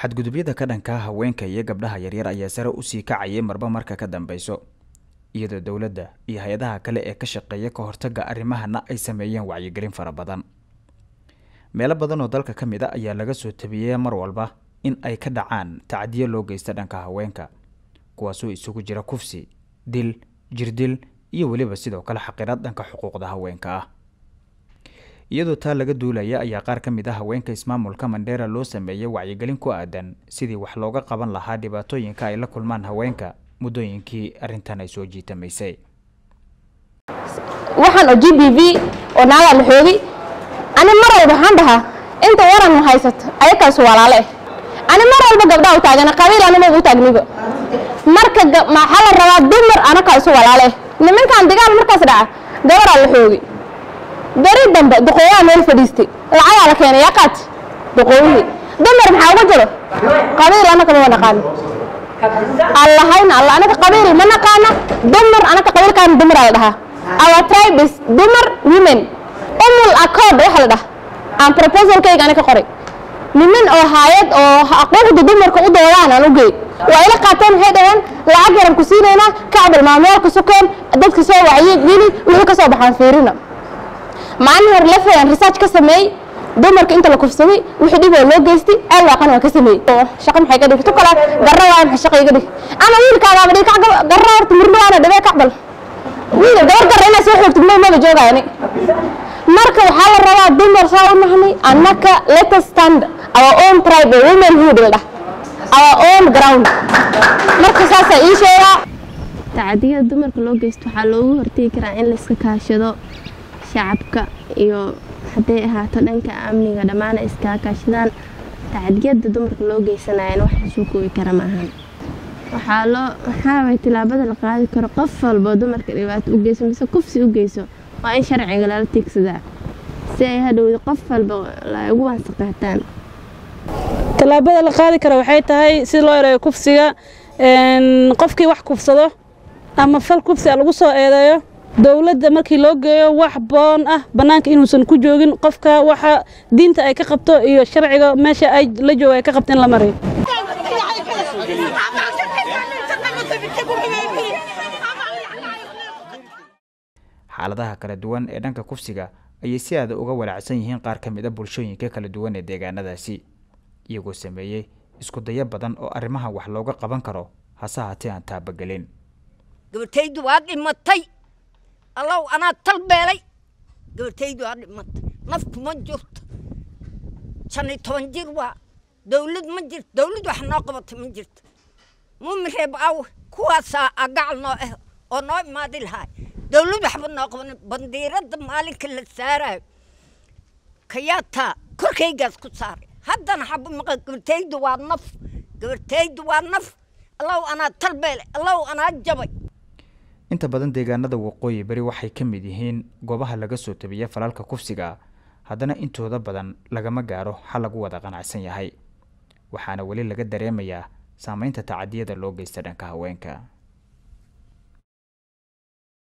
xadgudubyada ka dhanka haweenka iyo gabdhaha yaryar ayaa sare usii kacayay marba marka ka dambeyso iyadoo dowladda iyo hay-adaha kale ee ka shaqeeya ka hortagga arrimahana ay sameeyeen wacyigelin fara badan meelo badan oo dalka ka mid a ayaa laga soo tabiyey mar walba in ay ka dhacaan tacdiyo loo geysta dhanka haweenka kuwaasoo isugu jira kufsi dil jirdil iyo weliba sidoo kale xaqiraad dhanka xuquuqda haweenka ah iyadoo taa laga duulaya ayaa qaar ka mid ah haweenka ismaamulka mandheera loo sameeyey wacyigelin ku aadan sidii wax looga qaban lahaa dhibaatooyinka ay la kulmaan haweenka muddooyinkii arrintan ay soo jiitamaysay waxaan oo g b v oo naagaa la xoogay ani mar walba waxaan dhahaa inta waran ma haysato ayakaasu walaale eh ani mar walba gabdhaa u taagana qabiil anima u taagniba marka maxaa la rabaa dumar anakaa isu walaale eh nimankan dagaal markaas dhaca gabaraa la xoogay beri dambe duqooyaha meel fadhiistay lacagaa la keenay yaa qaat duqooyihii dumar maxaa uga jiro qabiil anaka ma naqaano allahayna allah anaka qabiil ma naqaana dumar anaka qabiilkaan dumaraa la dhahaa our tribe is dumar women umul accord waxa la dhaha aan proposalkayga ani ka qoray niman oo haayad oo xuquuqda dumarka u doodaan aan u geey waa ila qaateen waxay dhaheen lacag yaran ku siinaynaa kacbal maamoolka sukeen dadka soo wacyi geli wixii ka soo baxaan fiirina maalin hore lafayaan research ka sameeyey dumarka inta la kufsaday wixii dhib oo loo geystay aal waaqan waan ka sameeyey shaqo maxay ka dhigto kale garra waay maxay shaqo iga dhig ama wiilkaagaaba dhig kacga garra horta murmaana dhibee kacbal wiil gabar garra inaa soo xoogtid ma maba joogayani marka waxaa la rabaa dumar saa u nahnay annaka let us stand our own tribe or womanhood la dhah our own ground marka saasaa ii sheegaa tacadiyada dumarka loo geysto waxaa loogu hortegi karaa in layska kaashado shacabka iyo hadday ahaato dhanka amniga dhammaan ay iskaa kaashadaan tacadiyada dumarka loo geysanayan wax lasoo koobi kara maahan waxaa loo waxaaway tilaabada la qaadi karo qof walboo dumarka dhibaato u geyso mise kufsi u geyso waa in sharciga lala tiigsadaa si ay hadhowda qof walba ay ugu wansaqaataan tallaabada la qaadi kara waxay tahay si loo yareeyo kufsiga qofkii wax kufsado ama fal kufsi a lagu soo eedeeyo dowladda markii loo geeyo wax boon ah bannaanka inuusan ku joogin qofka waxa diinta ay ka qabto iyo sharciga meesha ay la jooga ay ka qabto in la marayo xaaladaha kala duwan ee dhanka kufsiga ayay si aada uga walaacsan yihiin qaar ka mid a bulshooyinka kala duwan ee deegaanadaasi iyagoo sameeyey isku dayo badan oo arrimaha wax looga qaban karo hase haatee aan taabagelin gabartaydu waa dhimatay allow anaa talbeelay gabartaydu waa dhimatay nafku ma jirto shan iyo toban jir waa dawlad ma jirto dawlad wax noo qabatay ma jirto mumireeb aw kuwaasaa agacal noo ah oo noo imaadi lahaay dawlad waxba noo qaban bandiiradda maalinka la saarayo kayaataa korkaygaas ku saaray haddana xaba maqa gabartaydu waa naf gabartaydu waa naf allow anaa talbeelay allow anaa jabay inta badan deegaanada waqooyi bari waxay ka mid yihiin goobaha laga soo tabiya falalka kufsiga haddana intooda badan lagama gaaro xal lagu wada qanacsan yahay waxaana weli laga dareemayaa saameynta tacadiyada loo geysta dhanka haweenka